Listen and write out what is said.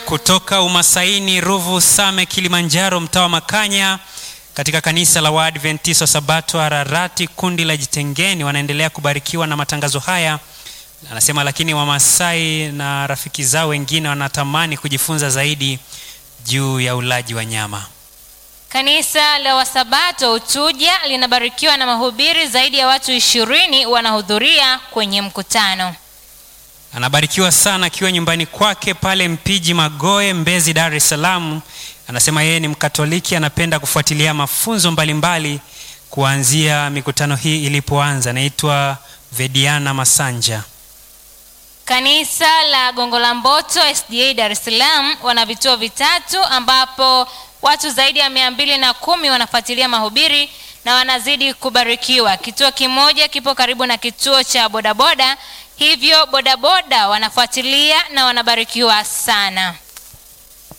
kutoka Umasaini, Ruvu, Same, Kilimanjaro, mtaa wa Makanya, katika kanisa la Waadventista Sabato Ararati, kundi la Jitengeni, wanaendelea kubarikiwa na matangazo haya. Anasema lakini Wamasai na rafiki zao wengine wanatamani kujifunza zaidi juu ya ulaji wa nyama. Kanisa la Wasabato Utuja linabarikiwa na mahubiri, zaidi ya watu ishirini wanahudhuria kwenye mkutano. Anabarikiwa sana akiwa nyumbani kwake pale Mpiji Magoe, Mbezi, Dar es Salaam. Anasema yeye ni Mkatoliki, anapenda kufuatilia mafunzo mbalimbali kuanzia mikutano hii ilipoanza. Anaitwa Vediana Masanja. Kanisa la Gongo la Mboto SDA Dar es Salaam wana vituo vitatu ambapo watu zaidi ya mia mbili na kumi wanafuatilia mahubiri na wanazidi kubarikiwa. Kituo kimoja kipo karibu na kituo cha bodaboda, hivyo bodaboda wanafuatilia na wanabarikiwa sana.